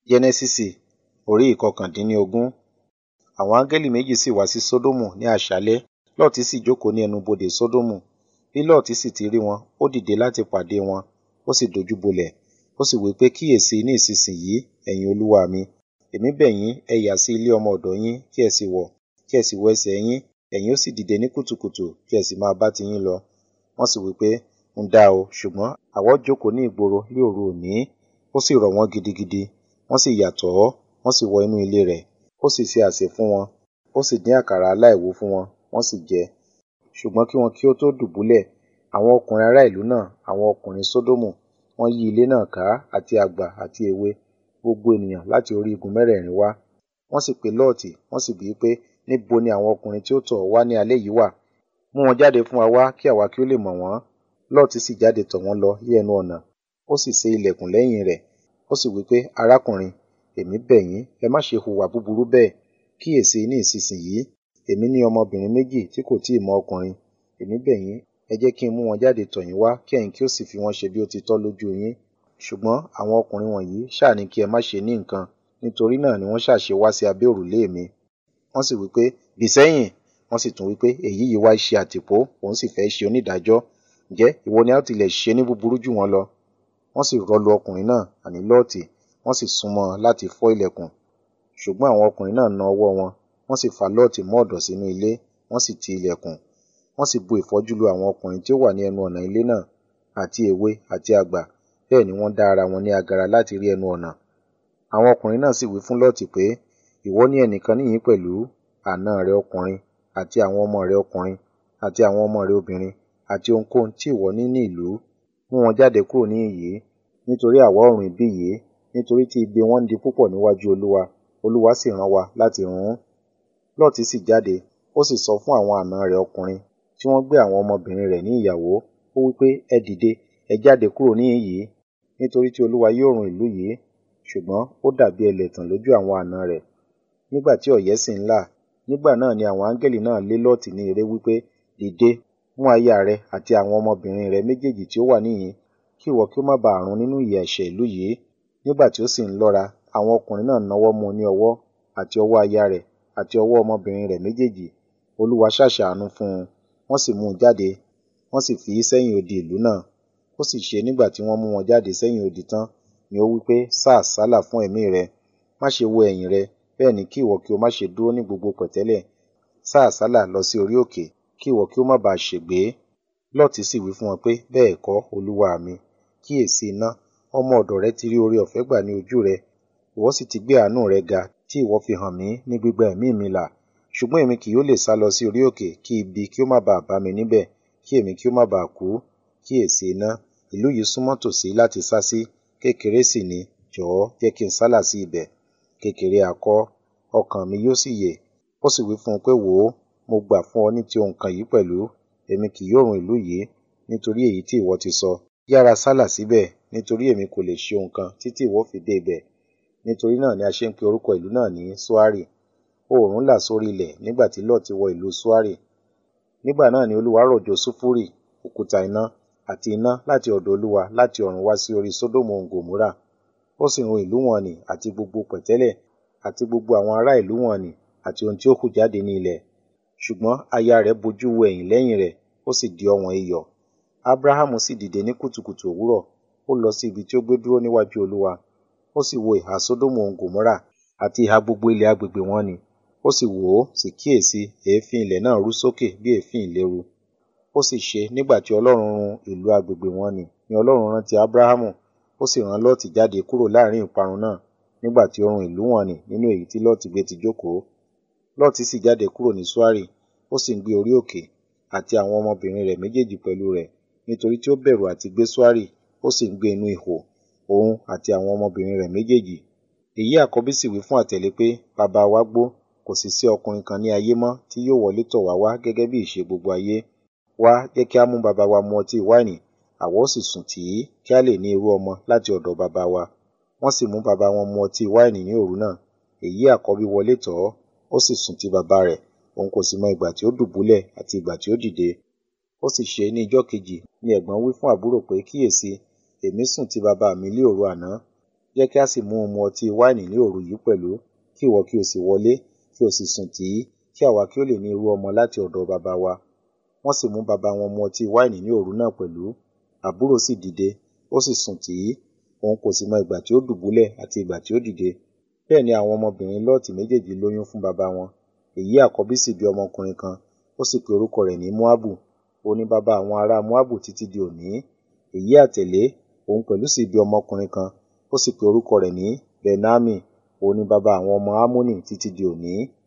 Jẹ́nẹ́sísì orí ìkọkàndínlógún. Àwọn áńgẹ́lì méjì sì wá sí Sódómù ní àṣálẹ́, Lọ́ọ̀tì sì jókòó ní ẹnubodè Sódómù. Bí Lọ́ọ̀tì sì ti rí wọn, ó dìde láti pàdé wọn, ó sì dojúbolẹ̀. Ó sì wí pé, kíyèsi ní ìsinsìnyí, ẹ̀yin olúwa mi, èmi bẹ̀ yín, ẹ yà sí ilé ọmọ ọ̀dọ̀ yín, kí ẹ sì wọ̀, kí ẹ sì wọ ẹsẹ̀ yín, ẹ̀yin ó sì dìde ní kùtùkùtù, kí ẹ sì máa bá tiyín lọ. Wọ́n sì wí pé, ń dá o, ṣùgbọ́n àwa ó jókòó ní ìgboro ní òru òní. Ó sì rọ̀ wọ́n gidigidi. Wọ́n sì yà tọ̀ ọ́, wọ́n sì wọ inú ilé rẹ̀. Ó sì ṣe àsè fún wọn, ó sì dín àkàrà aláìwú fún wọn, wọ́n sì jẹ. Ṣùgbọ́n kí wọn kí ó tó dùbúlẹ̀, àwọn ọkùnrin ará ìlú náà, àwọn ọkùnrin Sódómù, wọ́n yí ilé náà ká, àti àgbà àti èwe, gbogbo ènìyàn láti orí igun mẹ́rẹ̀ẹ̀rin wá. Wọ́n sì pe Lọ́ọ̀tì, wọ́n sì bi í pé, níbo ni àwọn ọkùnrin tí ó tọ̀ ọ́ wá ní alẹ́ yìí wà? Mú wọn jáde fún wa wá, kí àwa kí ó lè mọ̀ wọ́n. Lọ́ọ̀tì sì jáde tọ̀ wọ́n lọ ní ẹnu ọ̀nà, ó sì sé ilẹ̀kùn lẹ́yìn rẹ̀. Ó sì wí pé, arákùnrin, èmi bẹ̀ yín, ẹ má ṣe hùwà búburú bẹ́ẹ̀. Kíyèsi ní ìsinsìnyí, èmi ní ọmọbìnrin méjì tí kò tí ì mọ ọkùnrin. Èmi bẹ̀ yín, ẹ jẹ́ kí n mú wọn jáde tọ̀ yín wá, kí ẹ̀yin kí ó sì fi wọ́n ṣe bí ó ti tọ́ lójú yín. Ṣùgbọ́n àwọn ọkùnrin wọ̀nyí ṣáà ní kí ẹ má ṣe ní nǹkan, nítorí náà ni wọ́n ṣà ṣe wá sí abẹ́ òrùlé mi. Wọ́n sì wí pé, bì sẹ́yìn. Wọ́n sì tún wí pé, èyí yìí wá ṣe àtìpó, òun sì fẹ́ ṣe onídàájọ́. Ǹjẹ́ ìwọ ni a ó tilẹ̀ ṣe ní búburú jù wọ́n lọ? Wọ́n sì rọ́lu ọkùnrin náà, àní Lọ́ọ̀tì, wọ́n sì súnmọ́ ọn láti fọ́ ilẹ̀kùn. Ṣùgbọ́n àwọn ọkùnrin náà na ọwọ́ wọn, wọ́n sì fa Lọ́ọ̀tì mọ́ ọ̀dọ̀ sínú ilé, wọ́n sì ti ilẹ̀kùn. Wọ́n sì bu ìfọ́jú lu àwọn ọkùnrin tí ó wà ní ẹnu ọ̀nà ilé náà, àti èwe àti àgbà, bẹ́ẹ̀ ni wọ́n dá ara wọn ní agara láti rí ẹnu ọ̀nà. Àwọn ọkùnrin náà sì wí fún Lọ́ọ̀tì pé, ìwọ ní ẹnìkan níhìn-ín pẹ̀lú, àna rẹ ọkùnrin, àti àwọn ọmọ rẹ ọkùnrin, àti àwọn ọmọ rẹ obìnrin, àti ohunkóhun tí ìwọ ní ní ìlú. Mú wọn jáde kúrò níhìn-ín yìí, nítorí àwa ó run ibí yìí, nítorí tí igbe wọn ń di púpọ̀ níwájú Olúwa, Olúwa sì rán wa láti run ún. Lọ́ọ̀tì sì jáde, ó sì sọ fún àwọn àna rẹ̀ ọkùnrin, tí wọ́n gbé àwọn ọmọbìnrin rẹ̀ ní ìyàwó, ó wí pé, ẹ dìde, ẹ jáde kúrò níhìn-ín yìí, nítorí tí Olúwa yóò run ìlú yìí. Ṣùgbọ́n ó dàbí ẹlẹ́tàn lójú àwọn àna rẹ̀. Nígbà tí ọ̀yẹ́ sì ń là, nígbà náà ni àwọn áńgẹ́lì náà lé Lọ́ọ̀tì ní eré wí pé, dìde, mú aya rẹ àti àwọn ọmọbìnrin rẹ méjèèjì tí ó wà níhìn-ín, kí ìwọ kí ó má ba à run nínú ìyà ẹ̀ṣẹ̀ ìlú yìí. Nígbà tí ó sì ń lọ́ra, àwọn ọkùnrin náà nawọ́ mú un ní ọwọ́, àti ọwọ́ aya rẹ̀, àti ọwọ́ ọmọbìnrin rẹ̀ méjèèjì. Olúwa sá ṣàánú fún un, wọ́n sì mú un jáde, wọ́n sì fi í sẹ́yìn odi ìlú náà. Ó sì ṣe nígbà tí wọ́n mú wọn jáde sẹ́yìn odi tán, ni ó wí pé, sá àsálà fún ẹ̀mí rẹ, má ṣe wo ẹ̀yìn rẹ, bẹ́ẹ̀ ni kí ìwọ kí ó má ṣe dúró ní gbogbo pẹ̀tẹ́lẹ̀. Sá àsálà lọ sí orí òkè, kí ìwọ kí ó má ba à ṣègbé. Lọ́ọ̀tì sì wí fún wọn pé, bẹ́ẹ̀ kọ́, olúwa mi. Kíyèsi iná, ọmọ ọ̀dọ̀ rẹ ti rí oore-ọ̀fẹ́ gbà ní ojú rẹ, ìwọ sì ti gbé àánú rẹ ga, tí ìwọ fi hàn mí ní gbígba ẹ̀mí mi là. Ṣùgbọ́n èmi kì yóò lè sálọ sí orí òkè, kí ibi kí ó má ba à bá mi níbẹ̀, kí èmi kí ó má ba à kú. Kíyèsi iná, ìlú yìí súnmọ́ tòsí láti sá sí, kékeré sì ni, jọ̀ọ́ jẹ́ kí n sálà sí ibẹ̀. Kékeré ha kọ́, ọkàn mi yóò sì yè. Ó sì wí fún un pé, wò ó, mo gbà fún ọ ní ti ohun kan yìí pẹ̀lú, èmi kì yóò run ìlú yìí, nítorí èyí tí ìwọ ti sọ. Yára sálà síbẹ̀, nítorí èmi kò lè ṣe ohun kan títí ìwọ fi dé ibẹ̀. Nítorí náà ni a ṣe ń pe orúkọ ìlú náà ní Ṣoari. Oòrùn là sórí ilẹ̀ nígbà tí Lọ́ọ̀tì wọ ìlú Ṣoari. Nígbà náà ni Olúwa rọ̀jò sulfuri, òkúta iná, àti iná láti ọ̀dọ̀ Olúwa láti ọ̀run wá sí orí Sódómù òun Gòmórà. Ó sì run ìlú wọn nì àti gbogbo pẹ̀tẹ́lẹ̀, àti gbogbo àwọn ará ìlú wọn nì, àti ohun tí ó hù jáde ní ilẹ̀. Ṣùgbọ́n aya rẹ̀ bojú wo ẹ̀yìn lẹ́yìn rẹ̀, ó sì di ọ̀wọ́n iyọ̀. Abrahamu sì dìde ní kùtùkùtù òwúrọ̀, ó lọ sí ibi tí ó gbé dúró níwájú Olúwa. Ó sì wo ìhà Sódómù òun Gòmórà, àti ìhà gbogbo ilẹ̀ agbègbè wọn nì. Ó sì wò ó, sì kíyèsi, èéfín ilẹ̀ náà rú sókè bí èéfín ìléru. Ó sì ṣe nígbà tí Ọlọ́run run ìlú agbègbè wọn nì, ni Ọlọ́run rántí Abrahamu, ó sì rán Lọ́ọ̀tì jáde kúrò láàrín ìparun náà, nígbà tí ó run ìlú wọn nì nínú èyí tí Lọ́ọ̀tì gbé ti jókòó. Lọ́ọ̀tì sì jáde kúrò ní Ṣoari, ó sì ń gbé orí òkè, àti àwọn ọmọbìnrin rẹ̀ méjèèjì pẹ̀lú rẹ̀, nítorí tí ó bẹ̀rù àti gbé Ṣoari, ó sì ń gbé inú ihò, òun àti àwọn ọmọbìnrin rẹ̀ méjèèjì. Èyí àkọ́bí sì wí fún àtẹ̀lé pé, bàbá wa gbó, kò sì sí ọkùnrin kan ní ayé mọ́ tí yóò wọlé tọ̀ wá wá gẹ́gẹ́ bí ìṣe gbogbo ayé. Wá, jẹ́ kí á mú bàbá wa mu ọtí wáìnì, àwa ó sì sùn tì í, kí a lè ní irú ọmọ láti ọ̀dọ̀ bàbá wa. Wọ́n sì mú bàbá wọn mu ọtí wáìnì ní òru náà. Èyí àkọ́bí wọlé tọ̀ ọ́, ó sì sùn ti bàbá rẹ̀, òun kò sì mọ ìgbà tí ó dùbúlẹ̀ àti ìgbà tí ó dìde. Ó sì ṣe ní ijọ́ kejì ni ẹ̀gbọ́n wí fún àbúrò pé, kíyèsi, èmi sùn ti bàbá mi lé òru àná. jẹ́ kí a sì mú un mu ọtí wáìnì ní òru yìí pẹ̀lú kí ìwọ kí o sì wọlé kí o sì sùn tì í kí àwa kí ó lè ní irú ọmọ láti ọ̀dọ̀ baba wa wọ́n sì mú baba wọn mu ọtí wáìnì ní òru náà pẹ̀lú àbúrò sì dìde ó sì sùn tì í òun kò sì mọ ìgbà tí ó dùbúlẹ̀ àti ìgbà tí ó dìde bẹ́ẹ̀ ni àwọn ọmọbìnrin lọ́ọ̀tì méjèèjì lóyún fún baba wọn èyí àkọ́bí sì bí ọmọkùnrin kan ó sì pe orúkọ rẹ̀ ní moabu ó ní baba àwọn ará moabu títí di òní èyí àtẹ̀lé òun pẹ̀lú sì bí ọmọkùnrin kan ó sì pe orúkọ rẹ̀ ní benami òun ní baba àwọn ọmọ ammoni títí di òní